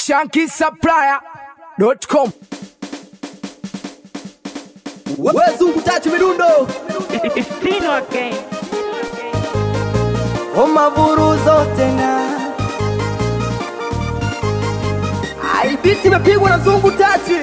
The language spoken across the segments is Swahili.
shankisupplier.com Wezungu tatu midundo Espino again. omavuru zote na aibiti imepigwa na zungu tatu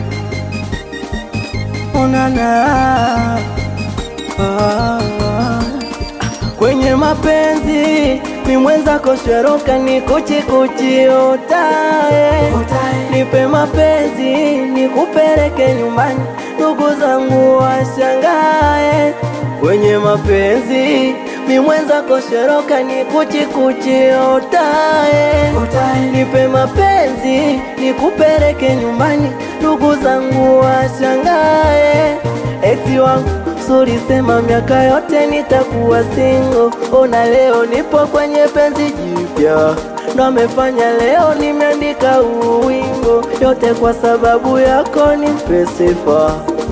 onana ah, kwenye mapenzi ni mwenzako sheroka ni kuchikuchi otae nipe mapenzi nikupeleke nyumbani ndugu zangu washangae kwenye mapenzi mi mwenzako sheroka ni kuchikuchi otae nipe mapenzi nikupeleke nyumbani ndugu zangu washangae eti wangu sulisema miaka yote nitakuwa singo ona leo nipo kwenye penzi jipya ndo amefanya leo nimeandika uwingo yote kwa sababu yako nipe sifa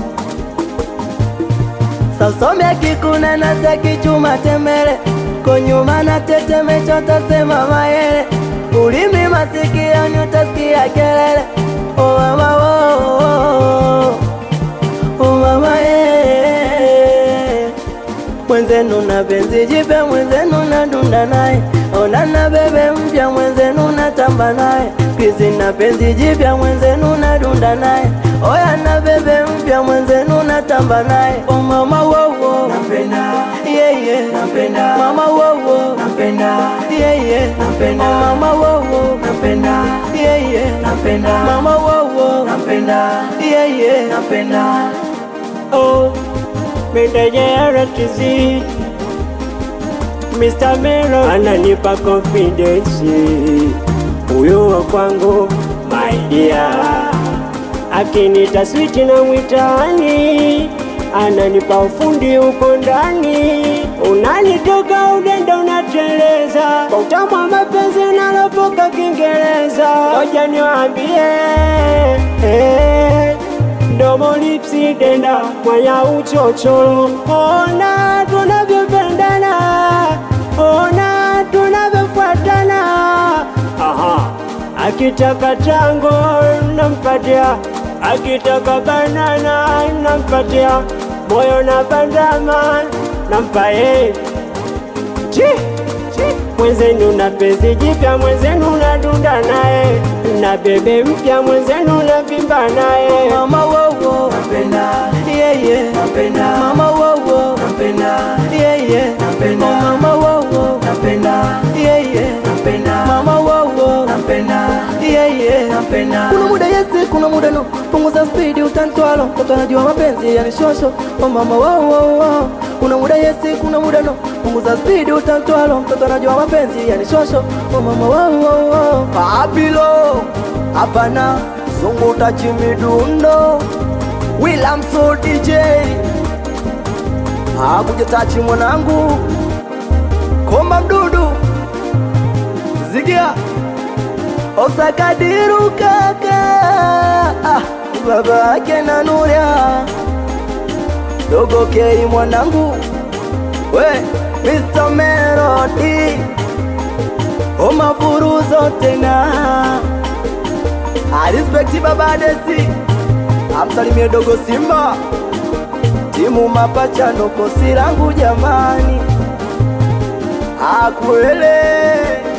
sasomya kikuna na sekichuma temele konyuma na tetemecho tasema mayele ulimi masikioni utasikia kelele o mama wo o mama ye mwenzenu na penzi jipya mwenzenu na dunda naye ona na bebe mpya mwenzenu na tamba naye kizi na penzi jipya mwenzenu na dunda naye oya na bebe mpya mwenzenu na tamba naye o mama wowo Napenda, yeah, yeah. napenda, mama wowo napenda, yeah, yeah. Napenda. o mama wowo napenda, yeah, yeah. napenda, mama wowo napenda, yeah, yeah. napenda. Oh, meneja RTZ Mr. Mero ananipa confidence, huyo wa kwangu my dear, akinita switi na mwitani, ananipa ufundi uko ndani, unanitoka udenda unateleza, kwa utamu wa mapenzi nalopoka Kiingereza, ngoja niwaambie eh, Domo lipsi denda mwaya uchochoro, ona tunavyopendana, ona tunavyofuatana. Aha, akitaka tango nampatia, akitaka banana nampatia, moyo na bandama nampa yeye. Chi, chi. Mwenzenu na penzi jipya, mwenzenu na dunda naye, na bebe mpya, mwenzenu na vimba naye. mama wowo Napenda, yeah, yeah. napenda, mama wowo napenda, yeah, yeah. Napenda. oh, mama wowo napenda, yeah, yeah. napenda, mama wowo napenda, yeah, yeah. napenda. kuna muda yesi kuna muda no punguza spidi utantwalo mtoto anajua mapenzi yani shosho oh mama wow, wow, wow. kuna muda yesi kuna muda no punguza spidi utantwalo mtoto anajua mapenzi yani shosho oh mama wow, wow, wow. Pabilo hapana zungu tachi midundo William Soul DJ hakuja tachi mwanangu komba mdudu zigia Osakadiru kaka ah, baba yake na Nuria dogo kei mwanangu we Mr. Melody omavuru zote na arispekti baba Desi amsalimie dogo Simba timu mapachano kosi langu jamani akwele